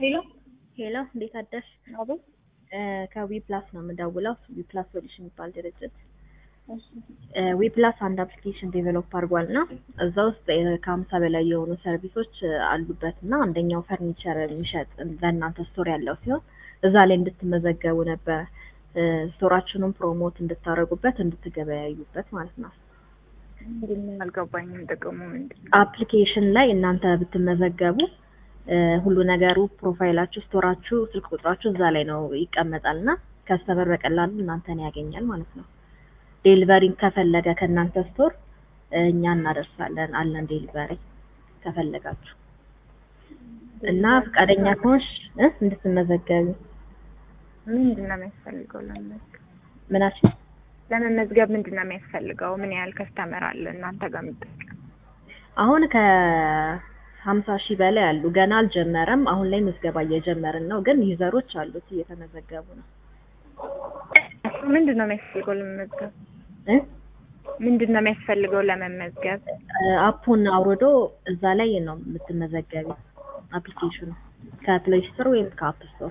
ሄሎ ሄሎ እንዴት አደርሽ? አቤት። ከዊ ፕላስ ነው የምደውለው። ዊ ፕላስ ሶሉሽን የሚባል ድርጅት እሺ ዊ ፕላስ አንድ አፕሊኬሽን ዴቨሎፕ አድርጓል እና እዛ ውስጥ ከሀምሳ በላይ የሆኑ ሰርቪሶች አሉበት እና አንደኛው ፈርኒቸር የሚሸጥ ለእናንተ ስቶር ያለው ሲሆን እዛ ላይ እንድትመዘገቡ ነበረ ስቶራችሁንም ፕሮሞት እንድታደርጉበት እንድትገበያዩበት ማለት ነው። ምንድን ነው አልገባኝም። ጥቅሙ ምንድን ነው? አፕሊኬሽን ላይ እናንተ ብትመዘገቡ እ ሁሉ ነገሩ ፕሮፋይላችሁ፣ ስቶራችሁ፣ ስልክ ቁጥራችሁ እዛ ላይ ነው ይቀመጣል እና ከስተመር በቀላሉ እናንተን ያገኛል ማለት ነው። ዴሊቨሪ ከፈለገ ከእናንተ ስቶር እኛ እናደርሳለን አለን ዴሊቨሪ ከፈለጋችሁ እና ፈቃደኛ ከሆንሽ እ እንድትመዘገቢ ምንድን ነው የሚያስፈልገው ለመመዝገብ? ምናችን ለመመዝገብ ምንድን ነው የሚያስፈልገው? ምን ያህል ከስተመር አለ እናንተ ጋር የሚጠቀም? አሁን ከሀምሳ ሺህ በላይ አሉ። ገና አልጀመረም። አሁን ላይ ምዝገባ እየጀመርን ነው፣ ግን ዩዘሮች አሉት እየተመዘገቡ ነው። ምንድን ነው የሚያስፈልገው ለመመዝገብ? እ ምንድን ነው የሚያስፈልገው ለመመዝገብ? አፑን አውርዶ እዛ ላይ ነው የምትመዘገቢ። አፕሊኬሽኑ ከፕሌይ ስቶር ወይም ከአፕ ስቶር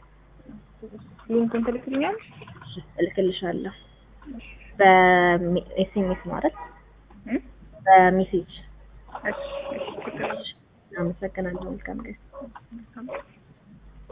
ሊንኩን ትልክልኛለሽ? እልክልሻለሁ። በኤስኤምኤስ ማለት እ? በሜሴጅ። እሺ እሺ ችግር የለም። አመሰግናለሁ። መልካም ቀን። መልካም